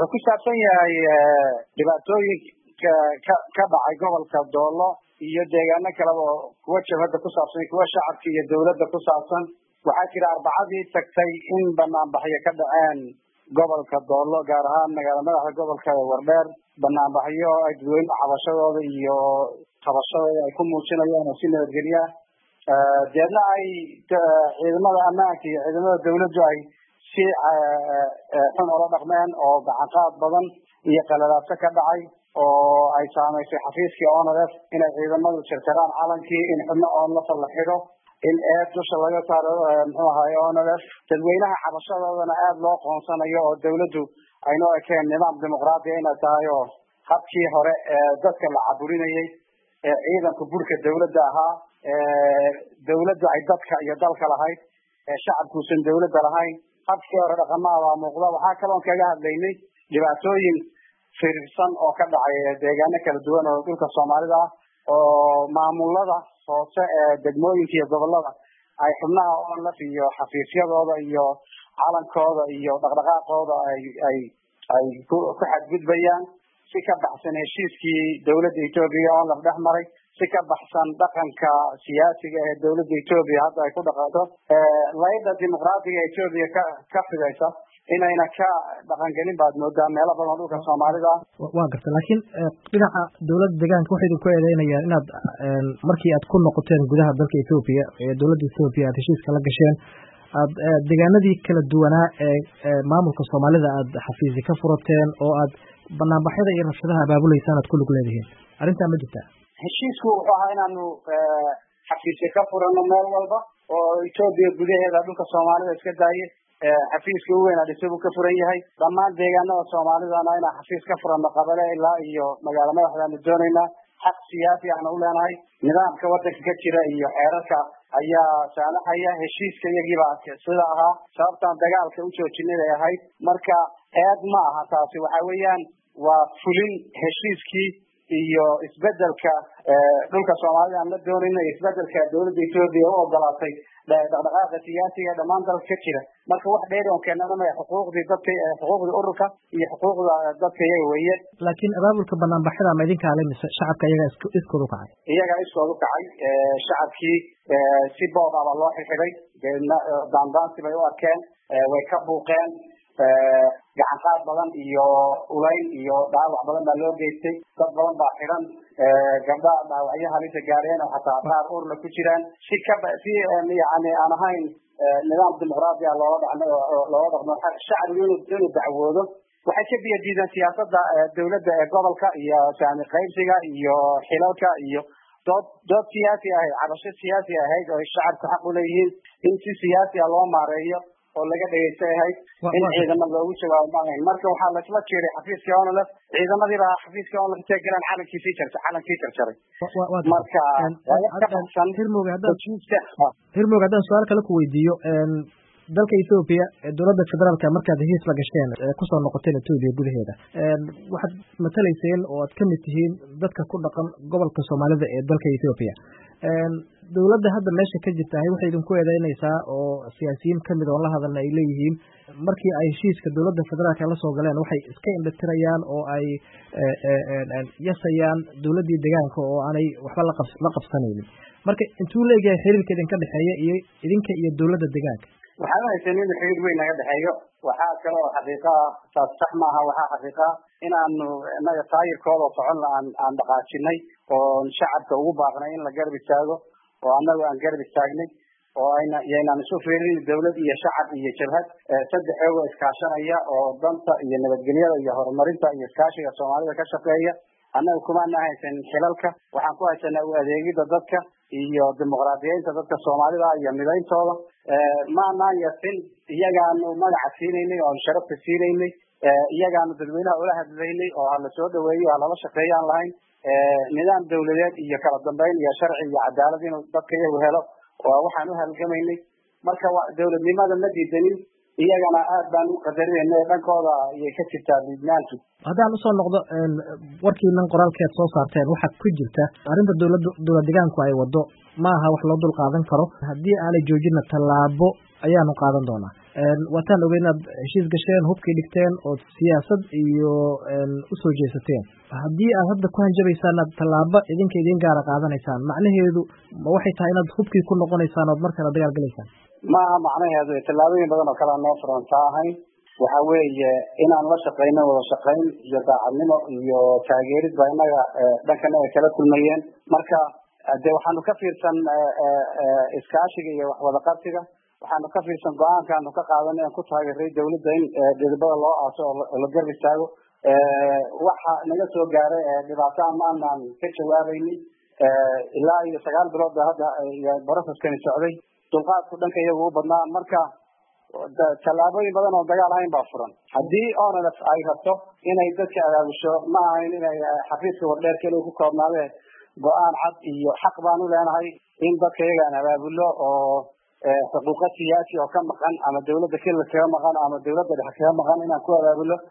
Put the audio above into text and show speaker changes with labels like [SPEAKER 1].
[SPEAKER 1] wuxuu ku saabsan yahay dhibaatooyinka ka ka dhacay gobolka doolo iyo deegaano kaleba oo kuwa jabhadda ku saabsan kuwa shacabka iyo dawladda ku saabsan waxaa jira arbacadii tagtay in banaanbaxyo ka dhaceen gobolka doolo gaar ahaan magaala madaxa gobolka wardheer banaanbaxyo ay dadweyne cabashadooda iyo qabashadooda ay ku muujinayaan oo si nabadgelya deedna ay ciidamada ammaanka iyo ciidamada dawladdu ay si xun ola dhaqmeen oo gacanqaad badan iyo qalalaadso ka dhacay oo ay saamaysay xafiiskii onlf inay ciidamadu jarjaraan calankii in xubno onlafa la xidho in eed dusha laga saaro muxuu ahaay onlf dadweynaha cabashadoodana aada loo qoonsanayo oo dawladdu aynoo ekeen nidaam dimuqraadiya inay tahay oo habkii hore ee dadka la caburinayay ee ciidanka burka dawladda ahaa dawladdu ay dadka iyo dalka lahayd ee shacabkuusan dawladda lahayn habkii hore dhaqamaabaa muuqda waxaa kaloon kaga hadlaynay dhibaatooyin firirsan oo ka dhacay deegaano kala duwan oo dhulka soomaalida ah oo maamulada hoose ee degmooyinka iyo gobolada ay xubnaha onlaf iyo xafiisyadooda iyo calankooda iyo dhaqdhaqaaqooda ay ay ay ku ku xadgudbayaan si ka baxsan heshiiskii dawladda etoobiya onlaf dhex maray si ka baxsan dhaqanka siyaasiga ee dawladda etoobiya hadda ay ku dhaqanto layda dimuqraadiga etoobiya ka ka fidaysa inayna ka dhaqangelin baad moodaa meelo badan dhulka soomaalida ah
[SPEAKER 2] waa garta laakiin dhinaca dawladda deegaanka waxay idinku eedeynayaan inaad markii aad ku noqoteen gudaha dalka ethoobiya ee dawladda ethoobiya aad heshiiska la gasheen aad deegaanadii kala duwanaa ee maamulka soomaalida aad xafiisi ka furateen oo aad banaanbaxyada iyo rabshadaha abaabuleysaan aad ku lug leedihiin arrintaa ma jirtaa
[SPEAKER 1] heshiisku wuxuu ahaa inaanu xafiisya ka furano meel walba oo etoobiya gudaheeda dhulka soomaalida iska daaye xafiiska u weyn adhise buu ka furan yahay dhammaan deegaanada soomaalidana inaan xafiis ka furano qabale ilaa iyo magaalo madaxdaanu doonaynaa xaq siyaasi aanu u leenahay nidaamka wadanka ka jira iyo xeerarka ayaa saamaxaya heshiiska iyagiibaa sida ahaa sababtaan dagaalka u joojinay ay ahayd marka eed ma aha taasi waxa weeyaan waa fulin heshiiskii iyo isbedelka dhulka soomaalida aan la doonayno iyo isbedelka dawladda etoobiya u ogolaatay dhaqdhaqaaqa siyaasiga dhammaan dalka ka jira marka wax dheeri on keenana maya xuquuqdii dadka xuquuqdii ururka iyo xuquuqda dadka iyaga weeye
[SPEAKER 2] laakiin abaabulka banaanbaxyada ma idinka ale mise shacabka iyaga iskood u kacay
[SPEAKER 1] iyaga iskood u kacay shacabkii si boob aba loo xirxiday daandaansi bay u arkeen way ka buuqeen gacanqaad badan iyo ulayn iyo dhaawac badan baa loo geystay dad badan baa xidhan gabdha dhaawacyo halisa gaareen oo xataa qaar urla ku jiraan si ka si yani aan ahayn nidaam dimuqraadi ah loola dhaqmo loola dhaqmo shacbigu inuu inuu dacwoodo waxay ka biya diideen siyaasada dawladda ee gobolka iyo saami qaybsiga iyo xilalka iyo dood dood siyaasi ahayd cabasho siyaasi ahayd oo shacabku xaq uleeyihiin in si siyaasi ah loo maareeyo oo laga dhegeystay ahayd in ciidamo loogu jawaabo ma ahayn marka waxaa lasla jeeray xafiiskii onlf ciidamadiiba xafiiskii onlf intay galeen calankiisii jar calankii jarjaray marka
[SPEAKER 2] hirmog haddaan su-aal kale ku weydiiyo dalka ethoobiya dowladda federaalka markaad heshiis la gasheen kusoo noqoteen etoobiya gudaheeda waxaad matalayseen oo aad kamid tihiin dadka ku dhaqan gobolka soomaalida ee dalka ethoobiya dowladda hadda meesha ka jirtahay waxay idinku eedeynaysaa oo siyaasiyiin kamid oon la hadalna ay leeyihiin markii ay heshiiska dowladda federaalka la soo galeen waxay iska indhatirayaan oo ay yasayaan dowladdii deegaanka oo aanay waxba la qabsanaynin marka intuu leeyahay xiriirka idinka dhexeeya iyo idinka iyo dowladda deegaanka
[SPEAKER 1] waxaan haysan in xiriir weyn naga dhexeeyo waxaa kale oo xaqiiqa ah taas sax maaha waxaa xaqiiqa ah inaanu inaga taayirkooda socon aan aan dhaqaajinay oon shacabka ugu baaqnay in la garab istaago oo annagu aan garab istaagnay oo ayna yaynaan isu fiirin dawlad iyo shacab iyo jabhad saddex eego iskaashanaya oo danta iyo nabadgelyada iyo horumarinta iyo iskaashiga soomaalida ka shaqeeya annaga kumaana haysanin xilalka waxaan ku haysanaa u adeegida dadka iyo dimuqraadiyeynta dadka soomaalida iyo midayntooda maanaan yasin iyagaanu magaca siinaynay oon sharafta siinaynay iyagaanu dadweynaha ula hadlaynay oo hala soo dhaweeyo halala shaqeeyo aan lahayn nidaam dawladeed iyo kala dambeyn iyo sharci iyo cadaalad inuu dadka iyagu helo oo waxaan u halgamaynay marka dawladnimada ma diidanin iyagana aad baan u qadarinayna dhankooda ayay ka jirtaa liidnaanki
[SPEAKER 2] haddaan usoo noqdo warkiinan qoraalkeed soo saarteen waxaa ku jirta arrinta dowlad dowlad deegaanku ay wado ma aha wax loo dul qaadan karo haddii aanay joojina tallaabo ayaanu qaadan doonaa waataan ogey inaad heshiis gasheen hubkii dhigteen ood siyaasad iyo usoo jeesateen haddii aad hadda ku hanjabaysaan aad tallaabo idinka idin gaara qaadanaysaan macnaheedu ma waxay tahay inaad hubkii ku noqonaysaan ood markale dagaal galaysaan
[SPEAKER 1] maaha macnaheedu tallaabooyin badan oo kalea noo furantaa ahayn waxa weeye inaan la shaqayno wada shaqayn iyo daacadnimo iyo taageerid baa inaga dhankanaga kala kulmayeen marka de waxaanu ka fiirsan iskaashiga iyo waxwada qabsiga waxaanu ka fiirsan go-aankaanu ka qaadan aan ku taageeray dawladda in dhidibada loo aaso oo la garb istaago waxa naga soo gaaray dhibaato amaanaan ka jawaabaynin ilaa iyo sagaal bilood ba hadda broceskani socday dulqaadku dhanka iyagu u badnaa marka tallaabooyin badan oo dagaal ahayn baa furan haddii onlf ay rabto inay dadka abaabusho ma ahayn inay xafiiska wardheer keliya ku koobnaadee go-aan cad iyo xaq baanu leenahay in dadka iyagaan abaabulo oo xuquuqa siyaasi oo ka maqan ama dawladda keliya kaga maqan ama dawladda dhexe kaga maqan inaan ku abaabulo